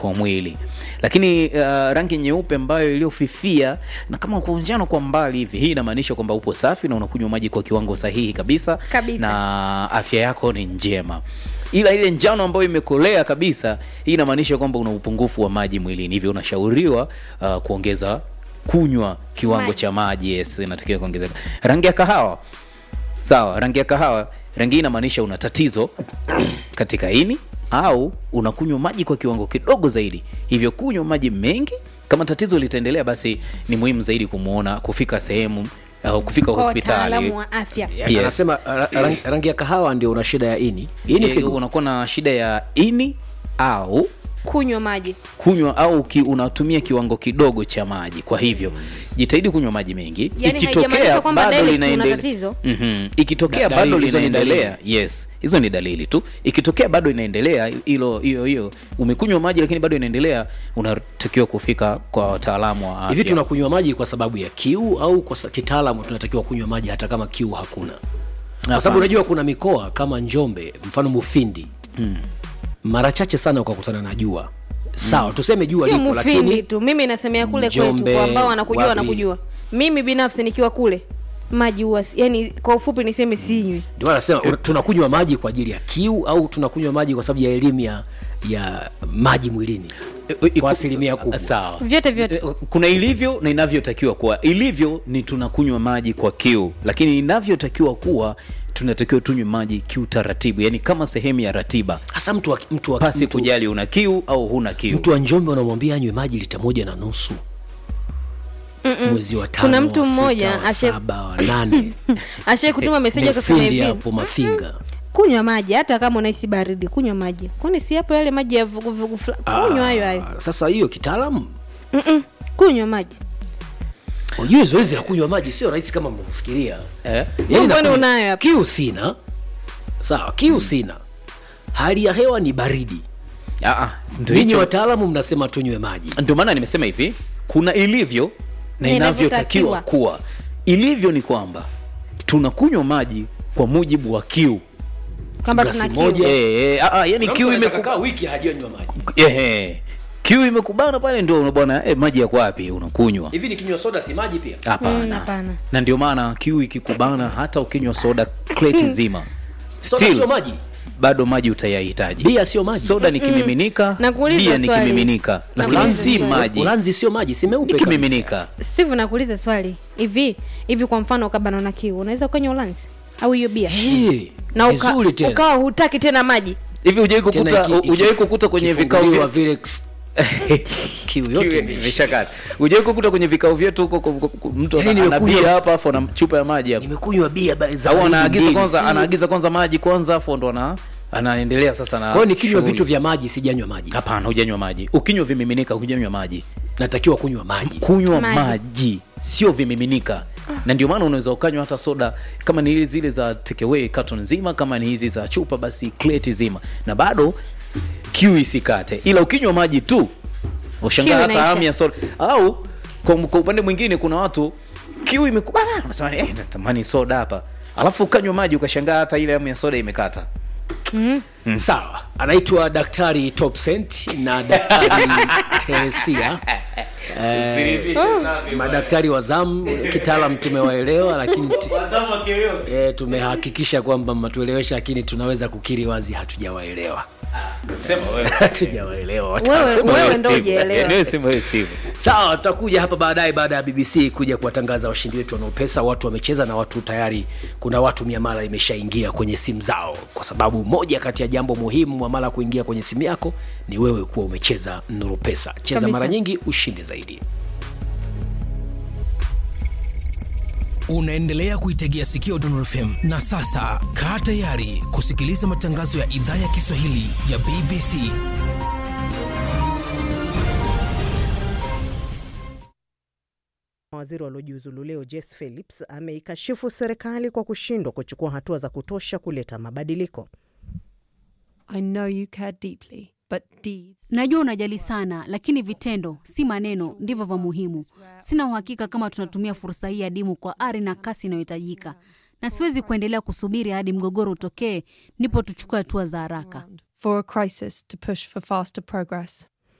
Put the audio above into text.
kwa mwili lakini uh, rangi nyeupe ambayo iliyofifia na kama kwa njano kwa mbali hivi hii inamaanisha kwamba upo safi na unakunywa maji kwa kiwango sahihi kabisa, Kabisa. na afya yako ni njema ila ile njano ambayo imekolea kabisa hii inamaanisha kwamba una upungufu wa maji mwilini hivyo unashauriwa uh, kuongeza kunywa kiwango Maji. cha maji yes inatakiwa kuongezeka rangi ya kahawa sawa rangi ya kahawa rangi hii inamaanisha una tatizo katika ini au unakunywa maji kwa kiwango kidogo zaidi hivyo kunywa maji mengi kama tatizo litaendelea basi ni muhimu zaidi kumwona kufika sehemu au kufika kwa hospitali wataalamu wa afya Yes. anasema ra- rangi, rangi ya kahawa ndio una shida ya ini ini Eh, figo unakuwa na shida ya ini au kunywa maji kunywa au ki, unatumia kiwango kidogo cha maji kwa hivyo jitahidi kunywa maji mengi Yaani haijamaanisha kwamba direct una linaendele- tatizo. Mhm. ikitokea Da- bado dalili, hizo ni linaendelea yes hizo ni dalili tu ikitokea bado inaendelea hilo hiyo hiyo umekunywa maji lakini bado inaendelea unatakiwa kufika kwa wataalamu wa afya hivi tunakunywa maji kwa sababu ya kiu au kwa sa- kitaalamu tunatakiwa kunywa maji hata kama kiu hakuna kwa sababu unajua kuna mikoa kama njombe mfano mufindi hmm. mara chache sana ukakutana na jua sawa tuseme jua sio lipo mufindi lakini tu mimi nasemea kule Njombe, kwetu kwa ambao wanakujua wapi? wanakujua mimi binafsi nikiwa kule maji huwa si- yani kwa ufupi niseme sinywi ndio maana nasema una- tunakunywa maji kwa ajili ya kiu au tunakunywa maji kwa sababu ya elimu ya ya maji mwilini kwa asilimia kubwa sawa vyote vyote Eh, kuna ilivyo na inavyotakiwa kuwa ilivyo ni tunakunywa maji kwa kiu lakini inavyotakiwa kuwa tunatakiwa tunywe maji kiutaratibu yani kama sehemu ya ratiba hasa mtu wa, mtu wa, pasi mtu, kujali una kiu au huna kiu mtu wa njombe unamwambia anywe maji lita moja na nusu mwezi wa tano Kuna mtu wa sita, mmoja wa ashe- saba wa nane ashai kutuma meseji akasema Mufindi hivi hapo mafinga kunywa maji hata kama unahisi baridi kunywa maji kwani si hapo yale maji ya vuguvugu fulani kunywa hayo hayo Ah, sasa hiyo kitaalamu Mm-mm. kunywa maji ujue zoezi la kunywa maji sio rahisi kama mnavyofikiria eh? Mbona nakunywa- unayo hapa? kiu sina sawa kiu sina hali ya hewa ni baridi Ah, ah, ndio ninyi hicho wataalamu mnasema tunywe maji ndio maana nimesema hivi kuna ilivyo na Na inavyotakiwa inavyotakiwa. kuwa ilivyo ni kwamba tunakunywa maji kwa mujibu wa kiu kwamba Glasi tuna moja. kiu eh, eh, ah, ah, yani kiu imeku... wiki hajanywa maji eh, eh. kiu imekubana pale ndio bwana eh, maji yako wapi unakunywa hivi nikinywa soda si maji pia Mm, hapana hapana. na ndio maana kiu ikikubana hata ukinywa soda kreti zima soda Still, sio maji bado maji utayahitaji Bia sio maji. soda ni kimiminika Nakuuliza bia ni swali. kimiminika lakini Nakuuliza si swali. maji ulanzi sio maji si ni meupe kabisa. kimiminika steve nakuuliza swali hivi hivi kwa mfano ukabana na kiu unaweza ukanywa ulanzi au hiyo bia Eh, na uka, vizuri tena ukawa hutaki tena maji hivi hujawai kukuta Tena iki- iki- hujawai kukuta kwenye vikao kifunguliwa vya vile ks- kiu Kiu yote imeshakata hujawai kukuta kwenye vikao vyetu huko ku- ku- ku- mtu Yaani ana ana nimekunywa- bia hapa afu ana chupa ya maji hapo nimekunywa bia ba- za au baridi anaagiza mbili, kwanza si- anaagiza kwanza maji kwanza afu ndo ana anaendelea sasa na kwa hiyo nikinywa shughuli. vitu vya maji sijanywa maji hapana hujanywa maji ukinywa vimiminika hujanywa maji natakiwa kunywa maji kunywa Maji. maji, sio vimiminika na ndio maana unaweza ukanywa hata soda kama ni zile za takeaway carton nzima kama ni hizi za chupa basi kleti zima na bado kiu isikate ila ukinywa maji tu ushangaa Kiu hata inaisha. hamu ya soda au kwa, kwa upande mwingine kuna watu kiu imekubana unasema eh, natamani soda hapa alafu ukanywa maji ukashangaa hata ile hamu ya soda imekata sawa anaitwa daktari topsent na daktari teresia eh, madaktari wa zamu kitaalam tumewaelewa lakini t- eh, tumehakikisha kwamba mnatuelewesha lakini tunaweza kukiri wazi hatujawaelewa hatujawaelewa wewe, Watasema wewe wewe ndo Steve. ujaelewa sawa tutakuja hapa baadaye baada ya bbc kuja kuwatangaza washindi wetu wanaopesa watu wamecheza na watu tayari kuna watu miamala imeshaingia kwenye simu zao kwa sababu moja kati ya jambo muhimu mwamala kuingia kwenye simu yako ni wewe kuwa umecheza nuru pesa cheza Kabisa. mara nyingi ushinde zaidi unaendelea kuitegea sikio Dondor FM na sasa kaa tayari kusikiliza matangazo ya idhaa ya Kiswahili ya BBC. Waziri waliojiuzulu leo Jess Phillips ameikashifu serikali kwa kushindwa kuchukua hatua za kutosha kuleta mabadiliko. I know you care deeply, but deeds. Najua unajali sana, lakini vitendo, si maneno, ndivyo vya muhimu. Sina uhakika kama tunatumia fursa hii adimu kwa ari na kasi inayohitajika, na siwezi kuendelea kusubiri hadi mgogoro utokee ndipo tuchukue hatua za haraka. For a crisis to push for faster progress.